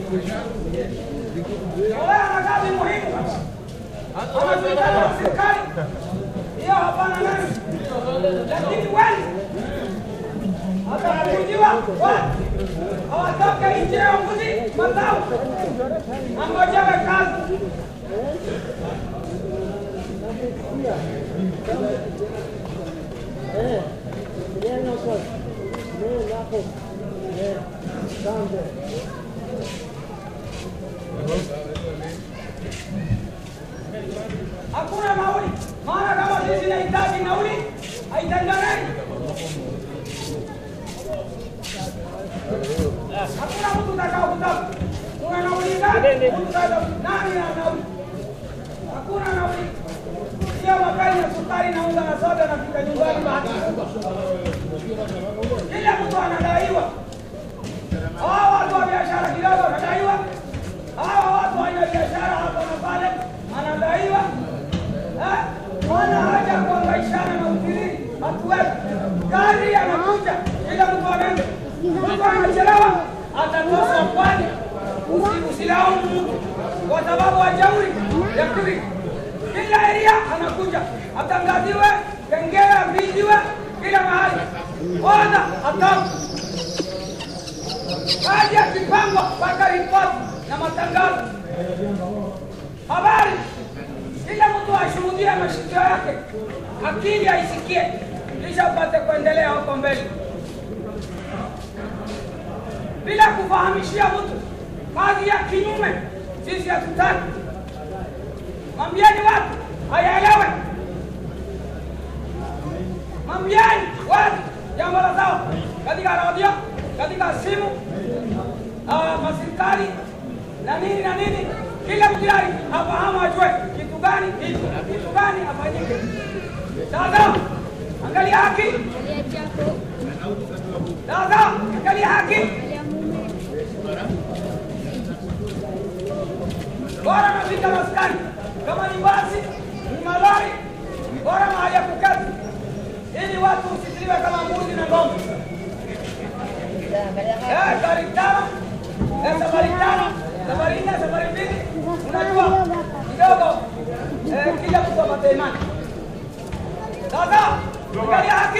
Olea na kazi muhimu. Anajulikana na serikali. Hiyo hapana nani. Lakini wengi atakujiwa watu hawatoke nje ya mji mazao angojewe kazi. Hakuna nauli, maana kama sisi nahitaji nauli haitenganani. Hakuna mtu utakao kutaka. Kuna nauli gani? Mtu utakao nani na nauli? Hakuna nauli. Sio makali na sukari na unga na soda na fika nyumbani bahati kubwa. Kila mtu anadaiwa. Hawa watu wa biashara kidogo wanadaiwa. Hawa watu wa biashara hapa na pale anadaiwa. Eh? Wana haja ya kuhangaishana na utiriri. Hatuwezi. Gari anakuja, kila mtu anaenda. Mtu anachelewa, atatoswa kwani. Usi- Usilaumu mtu kwa sababu hajauri ya kiri. Kila eria anakuja, atangaziwe, kengele aviziwe kila mahali. Oda atoka kazi yakipangwa mpaka ripoti na matangazo, habari, kila mtu ashuhudie mashikio yake, akili aisikie, kisha upate kuendelea huko mbele, bila kufahamishia mtu kazi ya kinyume. Sisi hatutaki. Mwambieni watu hayaelewe, mwambieni watu jambo la sawa katika redio, katika simu ah, maserikali na nini na nini, kila mjari afahamu, ajue kitu gani hicho, kitu gani afanyike. Sasa angalia haki, sasa angalia haki, bora nafika maskani, kama ni basi ni malori, bora mahali ya kuketi, ili watu usitiliwe kama mbuzi na ng'ombe. Eh, gari tano, eh, safari tano, safari nne, safari mbili, unajua kidogo eh, kila mtu apate imani. Sasa angalia haki,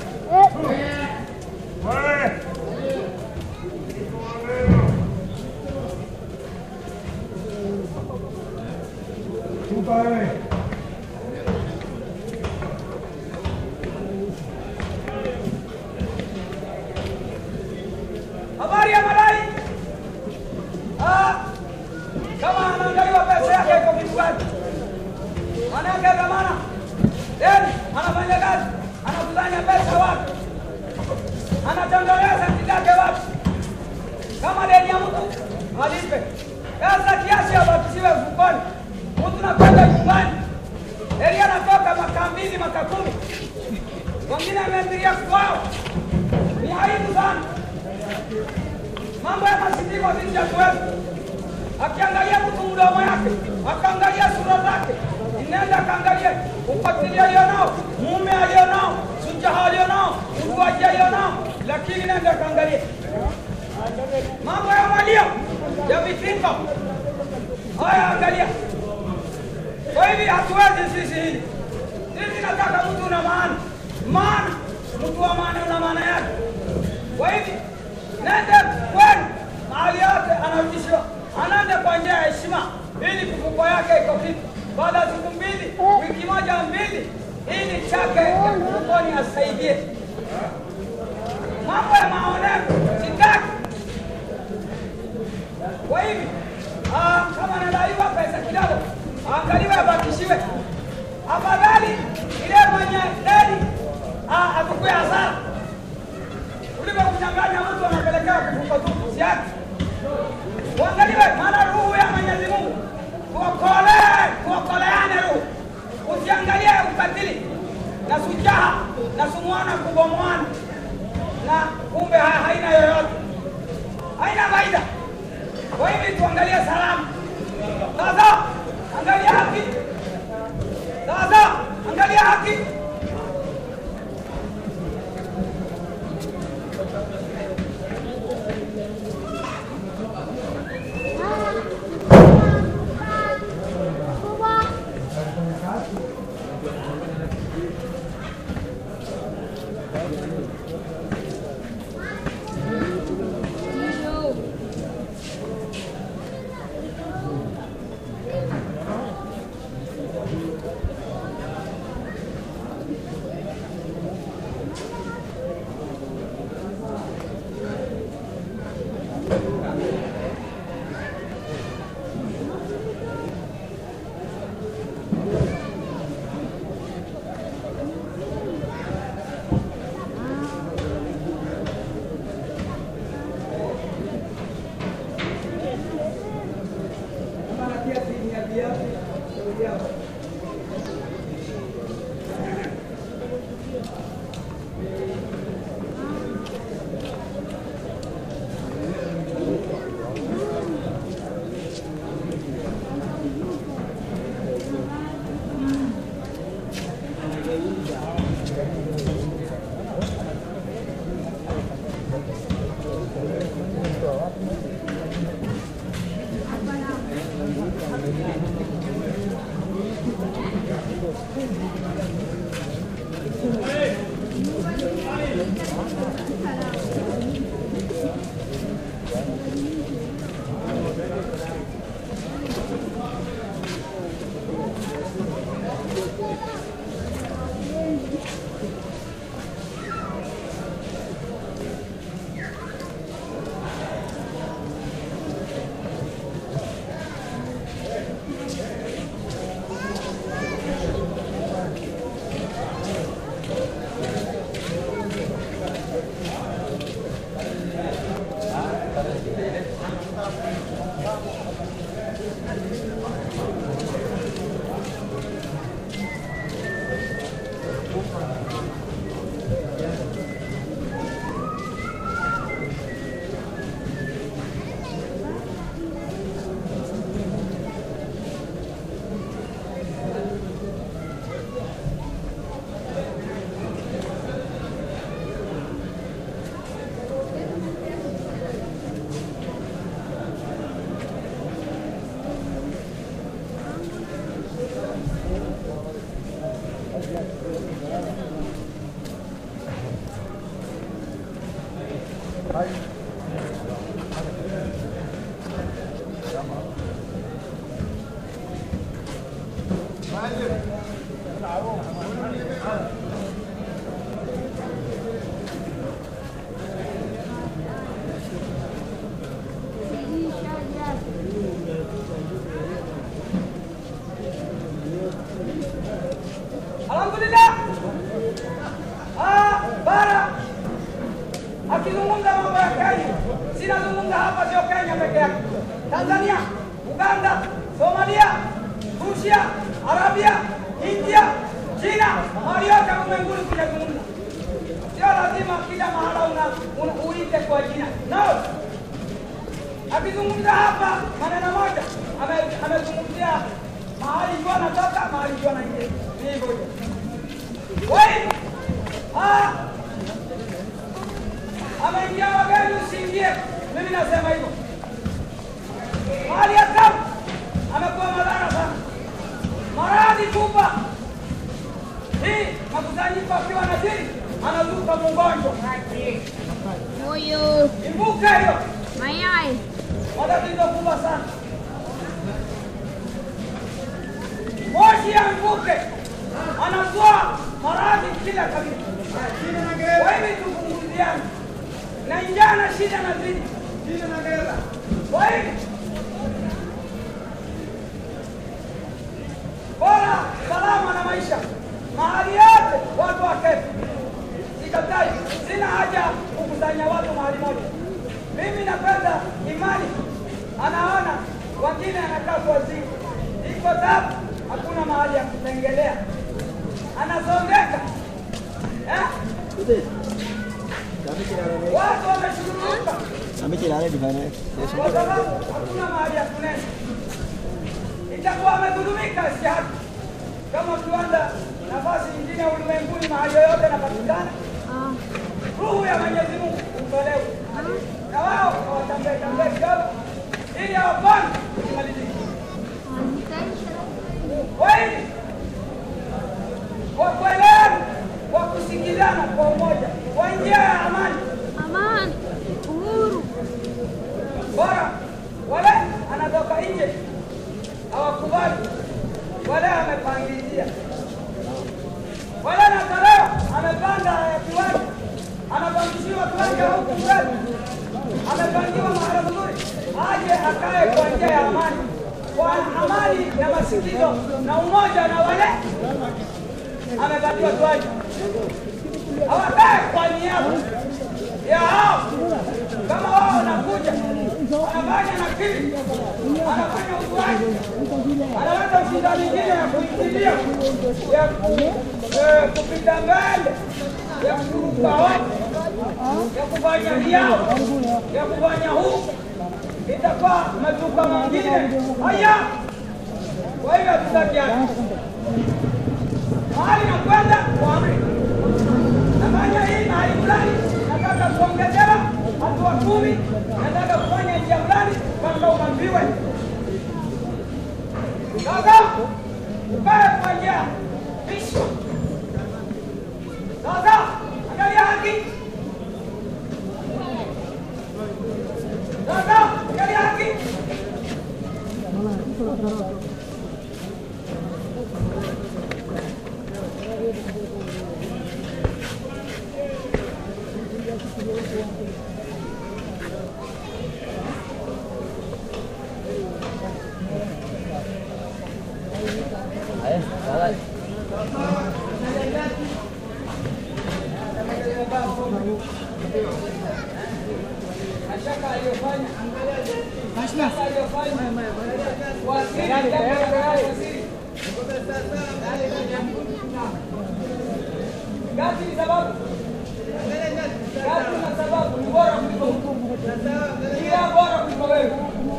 habari ya madai. Ah, kama anaangaliwa pesa yake iko kitu gani? Manake dhamana deni, anafanya kazi, anakusanya pesa wapi? Anatondolea senti zake wapi? Kama deni ya mtu alipe pesa kiasi abakishiwe mfukoni, mtu nakwenda nyumbani, deni anatoka maka mbili maka kumi, wengine ameambiria kwao. Ni aibu sana mambo ya masikiko sisi hatuwezi. Akiangalia mtu mdomo yake, akaangalia sura zake, nenda akaangalie ufatili alionao, mume alionao, sujaha alionao, uguaji alionao, lakini nenda akaangalie mambo ya malio ya vitimba haya, angalia. Kwa hivi hatuwezi sisi hili. Sisi nataka mtu una maana, maana mtu wa maana una maana yake. Kwa hivi nende kwenu mahali yote anarudishiwa, anaende kwa njia ya heshima, ili kifuko yake iko kitu. Baada ya siku mbili, wiki moja mbili, ili chake ya kifukoni asaidie. Mambo ya maonevu sitaki. Kwa hivi ah, kama anadaiwa pesa kidogo, aangaliwe abakishiwe. Afadhali ile mwenye deni ah, atukue hasara kuliko kuchanganya mtu anapelekewa kifungo tu siaki. Uangaliwe, maana ruhu ya Mwenyezi Mungu tuokolee, tuokoleane ruhu. Usiangalie ukatili na sujaha na sumuana kubomoana, na kumbe ha- haina yoyote, haina faida. Kwa hivi tuangalie salama. Sasa angalia haki, sasa angalia haki. Alhamdulillah. Ah, bara akizungumza mambo ya Kenya, sinazungumza hapa, sio Kenya peke yake, Tanzania, Uganda, Somalia, Rusia, Arabia, India, China, mahali yote ulimwenguni kujazungumza. Sio lazima kila mahala una, una uite kwa jina no. Akizungumza hapa maneno moja, ame- amezungumzia mahali jua anatoka, mahali jua anaingia. Ni hivyo hivyo. Wait! Ah! Ameingia wageni usiingie. Mimi nasema hivyo. Mahali ya tamu amekuwa madhara sana. Maradhi kubwa. Hii makusanyiko akiwa na dini anazuka mgonjwa. Moyo, Ibuke hiyo. mayai, matatizo kubwa sana. Moshi ya mvuke anatoa maradhi kila kabila. Kwa hivi tupunguziane, na njaa na shida na zidi. Kwa hivi bora salama na maisha mahali yote watu waketi. Sikatai, sina haja kukusanya watu mahali moja. Mimi napenda imani, anaona wengine anakaa kwa zimu, iko tabu, hakuna mahali ya kutengelea, anasongeka eh? Watu wameshughulika Amechilala di mana? kwa sababu hakuna mahali ya kunena, itakuwa amedhulumika si haki. Kama kiwanda nafasi nyingine ulimwenguni, mahali yoyote napatikana, ah, ruhu ya Mwenyezi Mungu utolewe na wao hawatambee tambee kidogo, ili hawapani kumalizika. Kwa hivi kwa kuelewana, kwa kusikilizana kwa umoja, tarehe amepangizia wala na tarehe amepanga ya kiwanja, anapangishiwa kiwanja huku mbele, amepangiwa mahala mzuri, aje akae kwa njia ya amani, kwa amani na masikilizo na umoja na wale amepatiwa kiwanja, hawakae kwa niaba ya hao. Kama wao wanakuja wanafanya nakili, wanafanya uzuaji, analeta shida nyingine ya kuingilia ya eh, kupita mbele ya kuruka watu ya kufanya riao ya kufanya huku, itakuwa majuka mengine haya. Kwa hivyo hatutaki haya mahali nakwenda kwa amri, nafanya hii mahali fulani, nataka kuongezewa hatua kumi, nataka kufanya njia fulani, kama uambiwe sasa ukae kwa njia pisho. Sasa angalia haki, sasa angalia haki. Mashaka aliyofanya mashaka aliyofanya waziri waziri Gati ni sababu Gati na sababu ni bora kuliko mtu kila bora kuliko wewe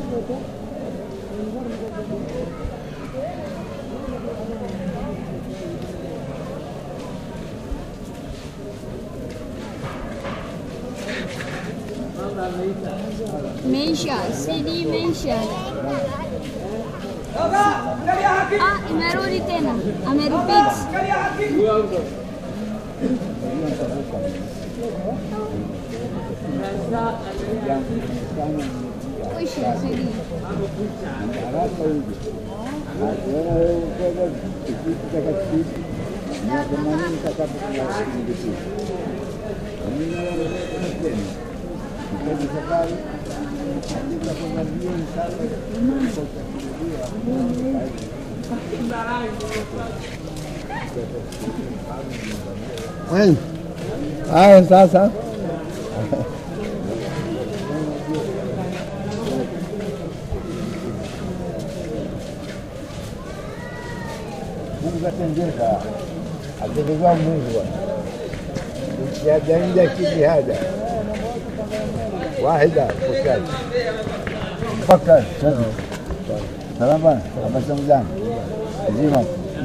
Meisha, CD imeisha. sasa angalia haki Ah, imerudi tena. Amerepeat. sasa angalia haki Kuisha CD. haraka hivi. Akiona wewe ukwenda kitu takatifu miaka themanini takapokuasindikiza tena ikaji safari katika kuangalia sasa Haya sasa Mungu atendeza, atendeza Mungu ukiajaija kijihada wahida fukari fakar salama abasam zangu zima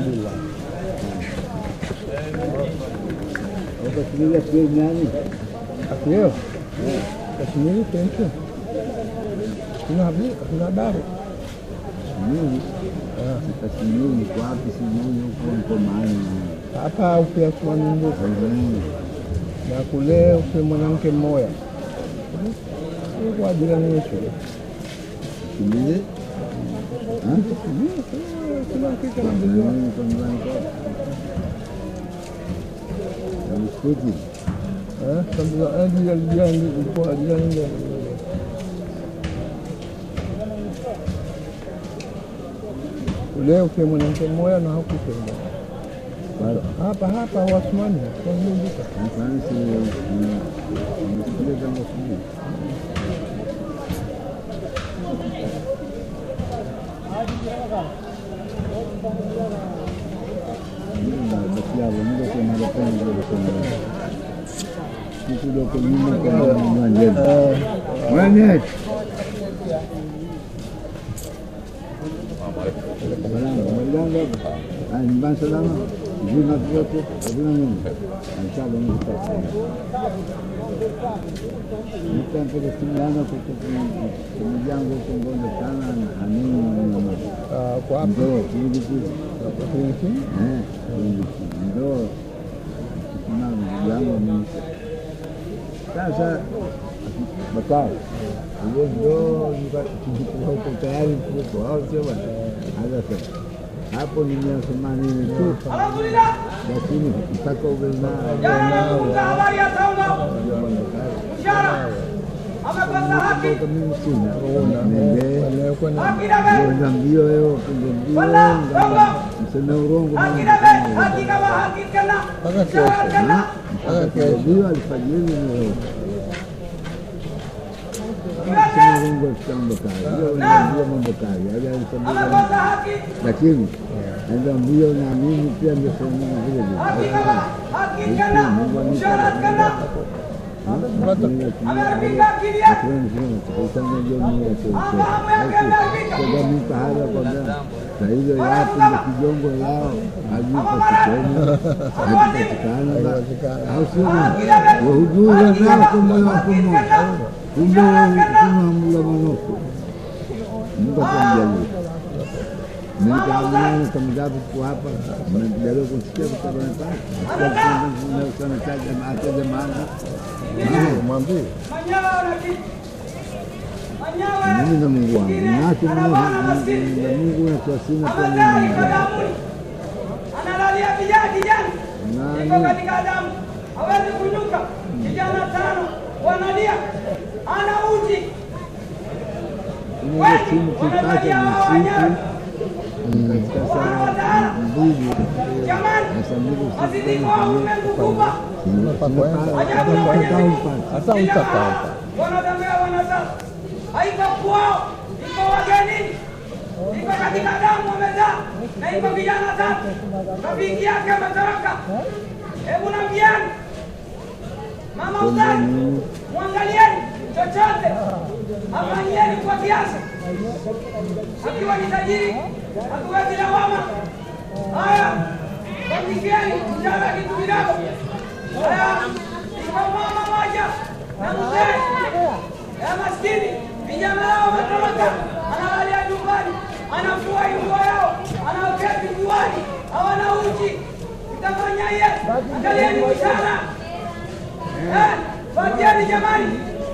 ukasikiliza kile nani Akio. Kashmiri pentu. Kuna habari, kuna habari. Mimi Kasimiuni kwa wapi? Sijui huko niko mahali Hapa upe Athmani Mbuka na kule upe mwanamke mmoja. Kwa jirani yetu. Kimbize Kuna hakika na mjua. msikiti Eh, kabla ajili ya jirani kwa jirani ndio. Kule upe mwanamke mmoja na hapo upe mmoja. Hapa hapa Wasmani kwa Mbuka. mfanisi msikiti kama sijui Bakiavo, muda kuna mapenzi ya kuna kitu doko nyuma kwa mwanjeni. Mwanjeni. Salama, mwenzangu hapa. Haya, nyumbani salama? Zima vyote, hazina nini? Inshallah Mungu atasaidia. Nitampeleka simu yangu kwa simu yangu huko Ngondo sana na amini na mama. Ah, Kwa hapa Ndio, hivi tu. kwa kliniki. Eh, hivi tu. Ndio. Kuna ndugu yangu mimi. Sasa Bakari, hiyo ndio nilikuwa huko tayari kuko au sio bwana? Haya sasa. hapo ni mia themanini tu, Alhamdulillah. lakini mpaka uwe nayo Jana nazungumza habari ya Tongo. Mshahara. Amekosa haki. Kwa mimi sina nende Aliyekuwa na Haki na wewe. kwenda mbio leo kwenda mbio Wala, ngamba Tongo. mseme urongo Haki na wewe. Haki kama haki kana. Mpaka Mshahara kesho. kana. mpaka kujadiliwa alfajiri leo Yote. sema urongo katika mambo kali hiyo ndio mambo kali hadi alisema Amekosa haki. lakini naenda mbio na mimi pia ndio sema vile vile Haki kama haki kana. Mshahara kana. Ameharibika akili yake. Jamii pahala kwamba saa hizo yapo ndio kijongo yao hajipatikana hakupatikana au sio? Wahujuri nao kwa moyo wako mmoja, kumbe kunamla manoko. Mungu atamjalie. Nikaamana kama gapi kwa hapa, mnajaribu kusikia kwa sababu nataka sana taja maana maana mwambie Manyawa wana kitu. Manyawa. mimi na Mungu wangu nacho Ana bwana maskini. na Mungu na kwa sina kwa Amezaa mimi iko damuni. Analalia kijana kijana. Nani? Iko katika damu. Hawezi kunyuka. Kijana tano wanalia. Ana uji. Mungu simu kipata na siku katika saa mbili Jamani. sasa mbili Mazidi kwa ulimwengu kubwa. Ajabu na Mwenyezi Mungu. hata Kila utaka mahali wanatembea wanazaa. Haiko kwao, iko wagenini, iko katika damu wamezaa, na iko vijana tatu, rafiki yake ametoroka. Hebu nambieni mama uzani, mwangalieni chochote, afanyieni kwa kiasi. Akiwa ni tajiri, hatuwezi lawama. Haya, wapigieni mshahara kitu kidogo. Haya, iko mama moja na mzee ya maskini, vijana wao wametoroka, analalia nyumbani, anafua nguo yao, anaoketi juani, hawana uji. Mtafanyaje? Angalieni mshahara, Eh, patieni jamani.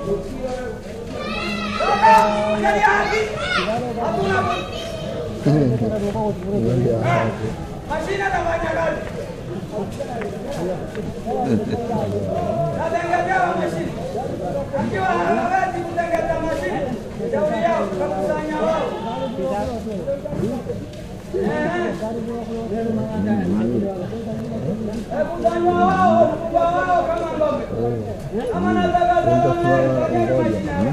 Toka, angalia haki. Hakuna mashine atafanya kazi. Natengezewa mashine. Akiwa hawezi kutengeza mashine, shauri yao tutakusanya wao. Eh, kusanywa wao, mkubwa wao kama ng'ombe. Kama nataka zao, fanyeni mashine yao.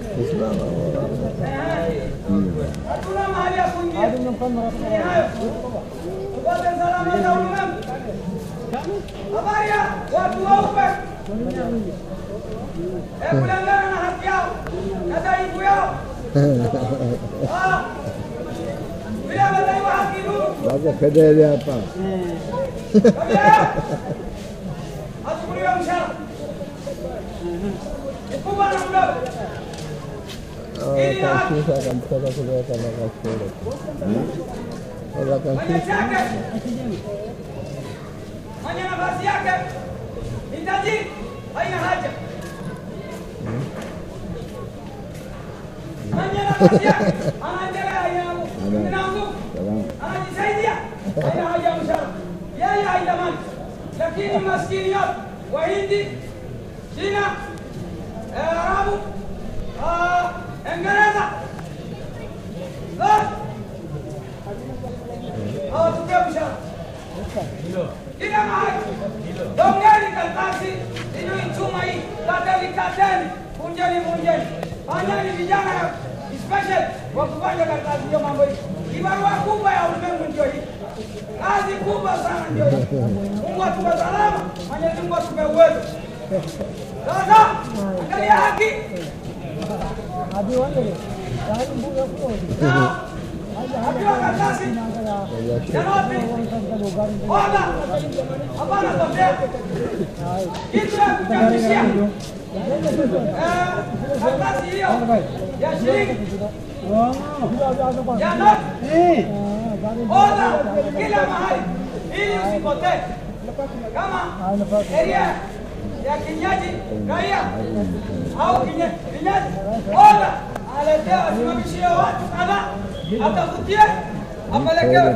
Hatuna mahali ya kuingia. Ni hayo. Tupate salama za ulimwengu. Habari ya watu weupe. Hebu kulingana na haki yao na dhaifu yao. Ah, Vile wadaiwa haki duni. Sasa kedele hapa Kabila yao. Hachukuliwe mshahara. Mkubwa na mdogo. Ili na haki. akashusha akamtoka kuleta mpaka shule Sasa Mwenye akashusha chake mwenye nafasi yake ni tajiri, haina haja. Mwenye nafasi yake anaendelea, haina ina nguvu, salama anajisaidia, haina haja ya mshahara, yeye haidamani. Lakini maskini yote Wahindi, China, eh, Arabu, ah, Uingereza zote hawatupewi mshahara kila mahali. Dongeni karatasi sijui chuma hii, kateni kateni, vunjeni vunjeni, fanyeni vijana special wa kufanya karatasi hiyo. Mambo hii kibarua kubwa ya ulimwengu ndio hii, kazi kubwa sana ndio hii. Mungu atupe salama, Mwenyezi Mungu atupe uwezo. Sasa angalia haki Na, akiwa karatasi Janopi, oga, hapana kosea. Kitu ya kuchapishia. Eh, karatasi hiyo ya shilingi ya noti. Oga kila mahali ili usipotee. Kama sheria ya kinywaji raia au kinye- kinywaji, oga aletea wasimamishie watu kadhaa, atafutie apelekewe.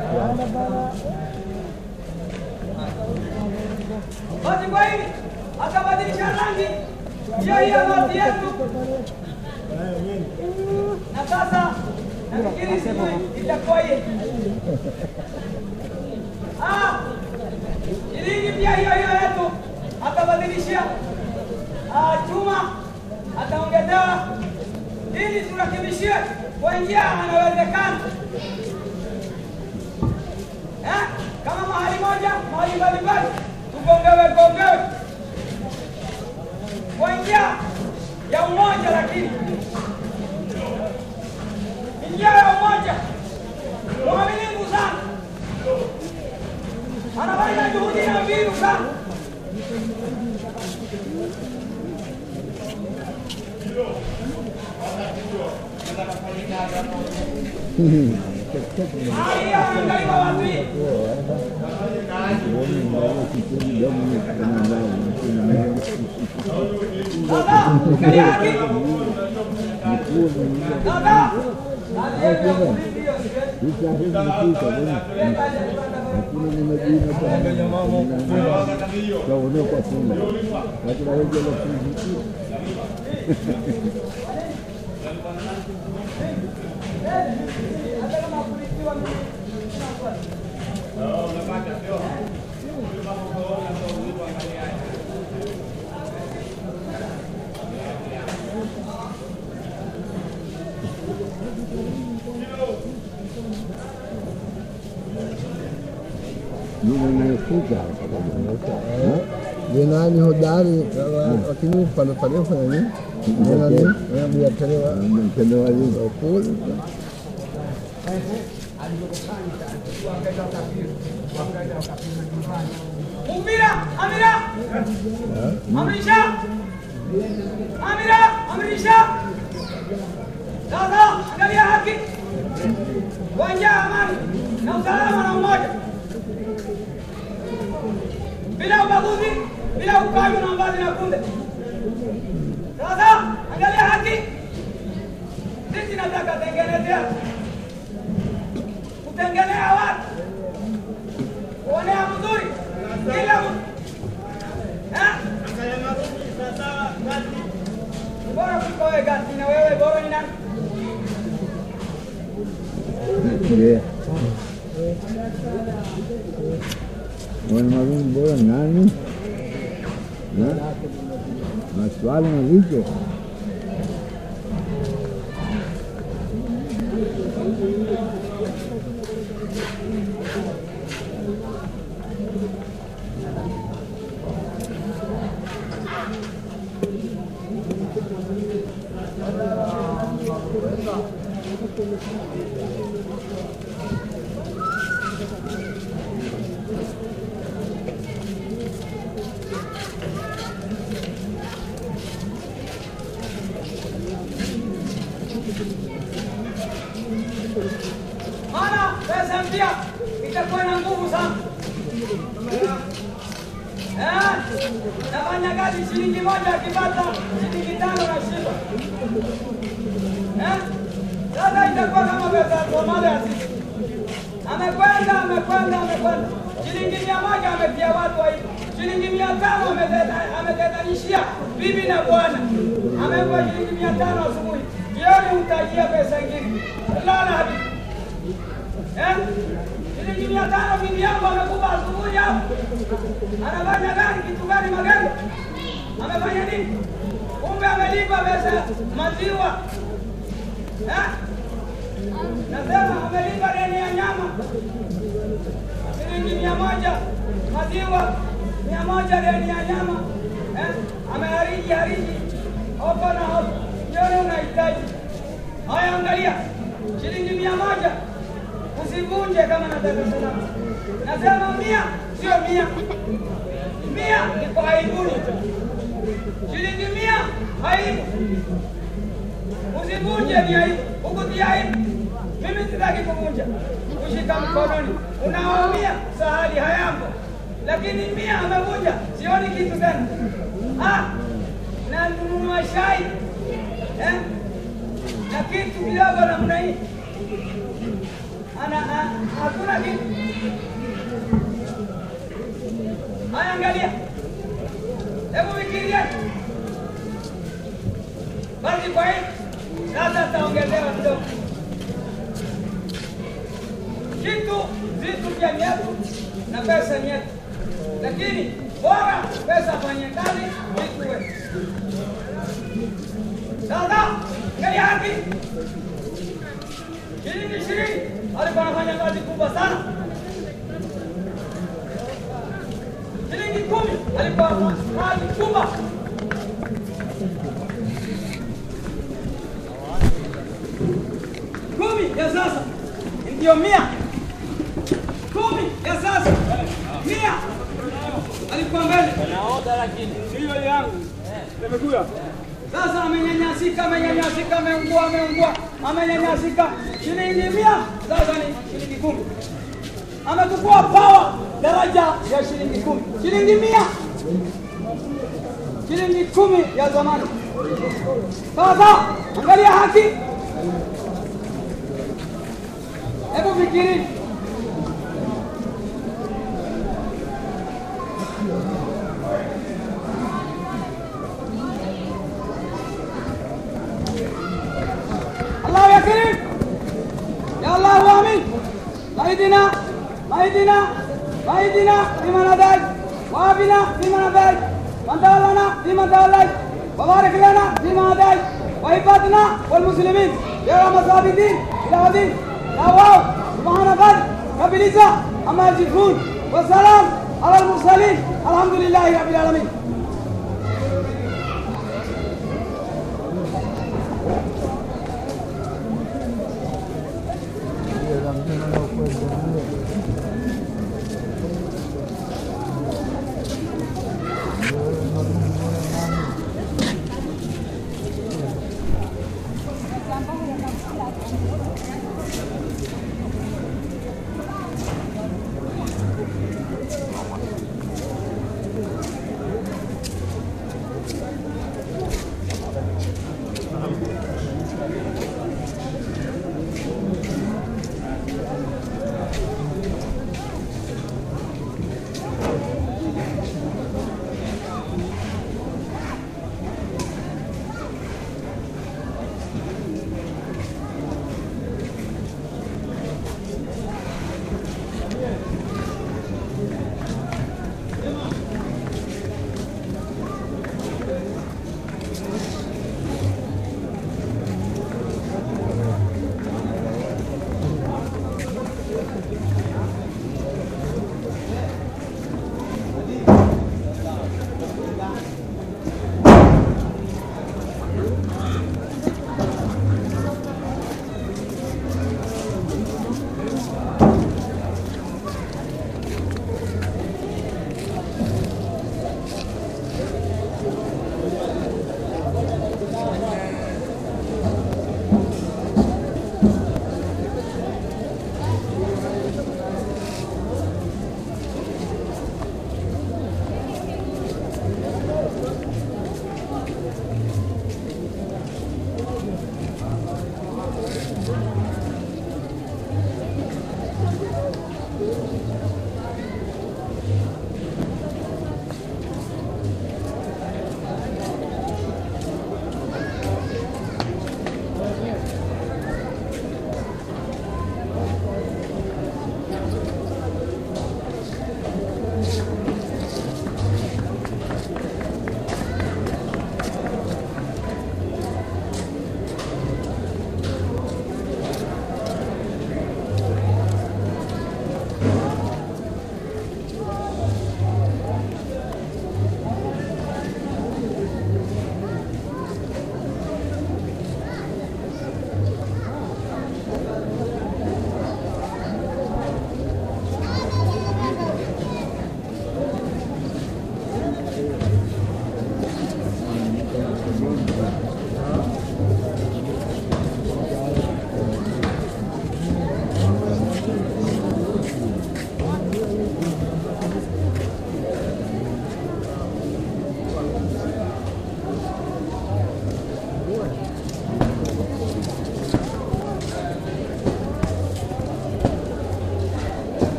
Basi kwa hili atabadilisha rangi hiyo hiyo noti yetu, na sasa nafikiri sijui itakuwaje. Ah, shilingi pia hiyo hiyo yetu atabadilishia ah, chuma ataongezewa ili turakibishie kwa njia anawezekana. Eh, kama mahali moja mahali mbalimbali tugongewe gongewe kwa njia ya umoja, lakini njia ya umoja mwaminifu sana, anafanya juhudi na mbinu sana haya angaliwa watu hii Dada, angalia haki. Dada, aliyekuwa mlinzi hiyo, hata kama kulitiwa Jenani hodari lakini pale pale fanya nini? Jenani biashara wa kule Mpira, Amira. Amrisha. Amira, amrisha. Sasa angalia haki. Kwa njia ya amani na usalama na umoja. Bila ubaguzi, bila ukali na mbali na kunde. Sasa angalia haki. Sisi nataka tengenezea kutengenea watu kuonea mzuri kila mtu Eh? bora kuliko wewe gati na wewe bora ni nani? Mwalimu bora nani? Na? Maswali mazito. Maana pesa mpya itakuwa na nguvu sana. Eh? Nafanya kazi shilingi moja akipata shilingi tano na shiba. Eh? Sasa itakuwa kama pesa ya Somalia ya sisi. Amekwenda, amekwenda, amekwenda. Shilingi mia moja ametia watu wa hivi. Shilingi mia tano ameteta- ametetanishia bibi na bwana. Amempa shilingi mia tano asubuhi. Jioni utajia pesa ingine. Lala habibi. Eh? Shilingi mia tano bibi yangu amekupa asubuhi hapo. Anafanya gani? Kitu gani magendo? Amefanya nini? Kumbe amelipa pesa maziwa. Eh? Nasema amelipa deni ya nyama shilingi mia moja maziwa mia moja deni ya nyama eh? Amehariji hariji hoko na hoko, jioni unahitaji haya. Angalia shilingi mia moja usivunje kama nataka salama. Nasema mia sio mia, mia ni kwa aibuni, shilingi mia aibu Usivunje ni aibu, ukutia aibu. Mimi sitaki kuvunja, kushika mkononi, unaumia sahali hayambo, lakini mia amevunja, sioni kitu tena. Ah, na nunua shai eh? na kitu kidogo namna hii ana a- hakuna kitu. Haya, angalia, hebu fikiria basi. Kwa hii sasa taongezewa kidogo kitu, vitu vya nyetu na pesa nyetu, lakini bora pesa fanye kazi, vitu wetu sasa. Angalia haki shilingi ishirini alikuwa anafanya kazi kubwa sana. Shilingi kumi alikuwa anafanya kazi kubwa. Kumi ya sasa ndio mia. Kumi ya sasa mia alikuwa mbele. Sasa amenyanyasika, amenyanyasika, ameungua, ameungua, amenyanyasika. Shilingi mia sasa ni shilingi kumi. Amechukua pawa daraja ya shilingi kumi, shilingi mia, shilingi kumi ya zamani. Sasa angalia haki, hebu fikiri الله يا كريم يا الله امين اهدنا اهدنا اهدنا فيمن هديت وافنا فيمن هديت وتولنا فيمن توليت وبارك لنا فيما هديت وعبادنا والمسلمين يا مصاب الدين الى الدين يا واو سبحان غد رب العزه عما يصفون والسلام على المرسلين الحمد لله رب العالمين